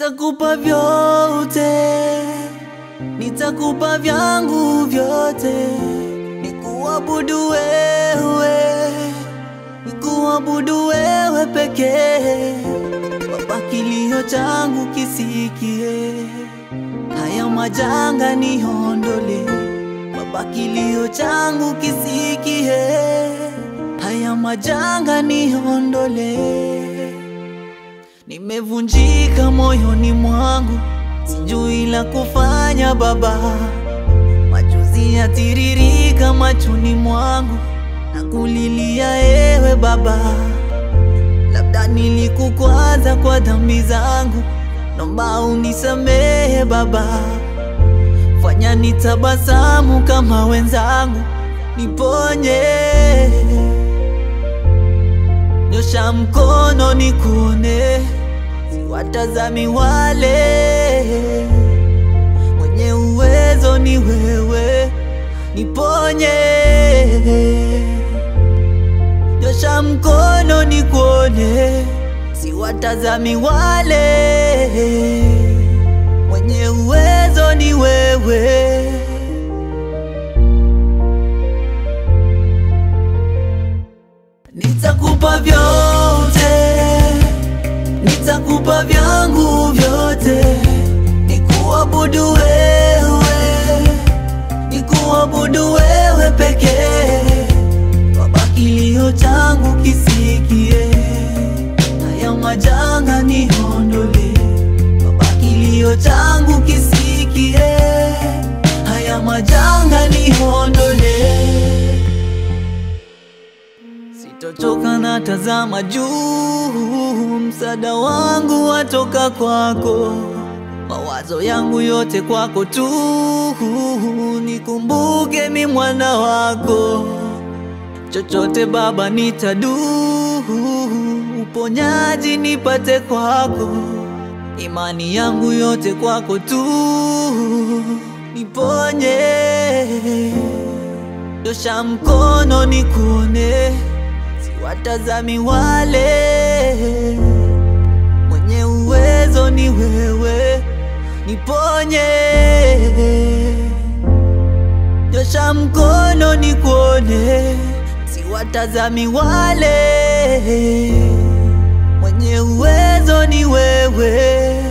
Nitakupa vyote, nitakupa vyangu vyote, nikuabudu wewe, nikuabudu wewe pekee. Baba, kilio changu kisikie, haya majanga niondole. Baba, kilio changu kisikie, haya majanga niondole. Nimevunjika moyoni mwangu, sijui la kufanya Baba. Machozi yatiririka machoni mwangu, nakulilia ewe Baba. Labda nilikukwaza kwa dhambi zangu, naomba unisamehe Baba. Fanya nitabasamu kama wenzangu, niponye. Nyosha mkono nikuone, siwatazami wale. Mwenye uwezo ni wewe, niponye. Nyosha mkono nikuone, siwatazami wale. Mwenye uwezo ni wewe. Nitakupa vyote, nitakupa vyangu vyote, nikuabudu wewe, nikuabudu wewe pekee. Baba, kilio changu kisikie, haya majanga niondole. Baba, kilio changu kisikie, haya majanga niondole. Sitochoka na tazama juu, msaada wangu watoka kwako, mawazo yangu yote kwako tu, nikumbuke mi mwana wako, chochote Baba nitadu, uponyaji nipate kwako, imani yangu yote kwako tu, niponye, nyosha mkono nikuone watazami wale, mwenye uwezo ni wewe, niponye. Nyosha mkono nikuone, siwatazami wale, mwenye uwezo ni wewe.